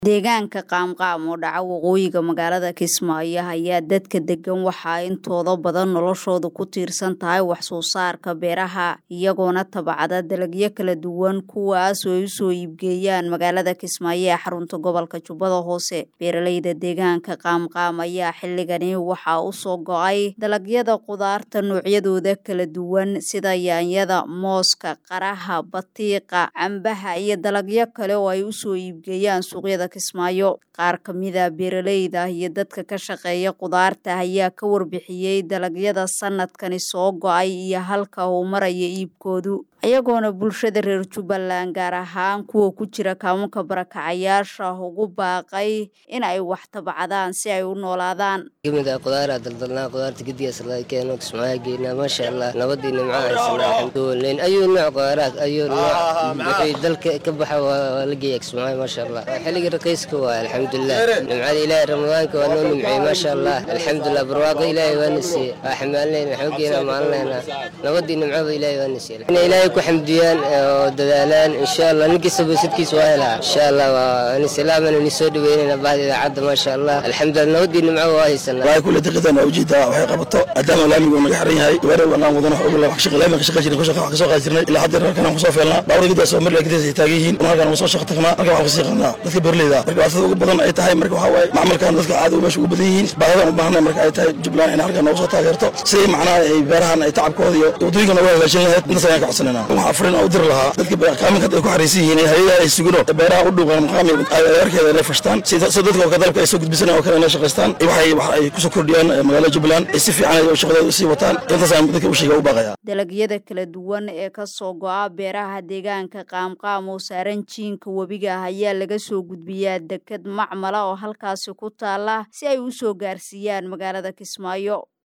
Deegaanka qaamqaam oo dhaca waqooyiga magaalada Kismaayo ayaa dadka degan waxaa intooda badan noloshoodu ku tiirsan tahay wax soo saarka beeraha iyagoona tabcada dalagyo kala duwan kuwaas oo ay usoo iibgeeyaan magaalada Kismaayo ee xarunta gobolka Jubbada Hoose beeraleyda deegaanka qaamqaam ayaa xilligani waxaa usoo go'ay dalagyada qudaarta noocyadooda kala duwan sida yaanyada mooska qaraha batiiqa cambaha iyo dalagyo kale oo ay usoo iibgeeyaan suuqyada Kismaayo qaar ka mid ah beeraleyda iyo dadka ka shaqeeya qudaarta ayaa ka warbixiyey dalagyada sanadkani soo go'ay iyo halka uu maraya iibkoodu iyagoona bulshada reer Jubbaland gaar ahaan kuwa ku jira kaamunka barakacayaasha ugu baaqay in ay wax tabcadaan si ay u noolaadaan kamid ah qudaara daldalnaa qudaarta gedigaas laga keeno kismaayo geynaa maasha allah nabadii nimco haysanaa alxamdulilayn ayuu nooc qudaaraad ayuu nooc wixii dalka ka baxa waa la geeya kismaayo maasha allah xilliga raqiiska waa alxamdulilah nimcada ilaahay ramadaanka waa noo nimcey maasha allah alxamdulilah barwaaqo ilaahay waana siiyey waa xamaalinayna waxaan geynaa maalinaynaa nabadii nimcada ilaahay waana siiyey in ilaahay ku xamdiyaan oo dadaalaan insha allah ninkiisa boosadkiisa waa helaa insha allah waa salaaman ni soo dhaweynayna bahda idaacadda maasha allah alxamdulilah nabadii nimco waa haysanaa waa kule daqiiqan waa ujeedaa waxay qabato maadaama laamigu naga xiran yahay gabaare wanaan wadana wax ogla wax shaqa laamiga ka shaqay jirin ku shaqa wax kasoo qaadi jirnay ilaa hadda halkan aan kusoo feelnaa baawada gidaas oo marla gidaas ay taagan yihiin halkan aan soo shaqa tagnaa halkan waxaan kasii qadnaa dadka beerleyda marka dhibaatada ugu badan ay tahay marka waxaa waaye macmalkan dadka caadi meesha ugu badan yihiin baadadan u baahanay marka ay tahay jubbaland in halkan noogu soo taageerto siday macnaha ay beerahan ay tacabkooda iyo waddooyinka noogu hagaajin lahayd intaas ayaan ka codsanayna waxaa furin oo u diri lahaa dadka kaaminka ay ku xariisan yihiin hayada ay sugino beeraha u dhuuqan maqaami adeerkeeda inay fashtaan si dadka oo dalabka ay soo gudbisanayaan oo kale inay shaqaystaan waxay wax ay kusoo kordhiyaan magaalada jubbaland ay si fiican ay shaqadooda usii wataan intaas ayaan dadka u sheega u baaqaya dalagyada kala duwan ee ka soo go'a beeraha deegaanka qaamqaam oo saaran jiinka webiga ah ayaa laga soo gudbiyaa deked macmala oo halkaasi ku taala si ay u soo gaarsiiyaan magaalada Kismaayo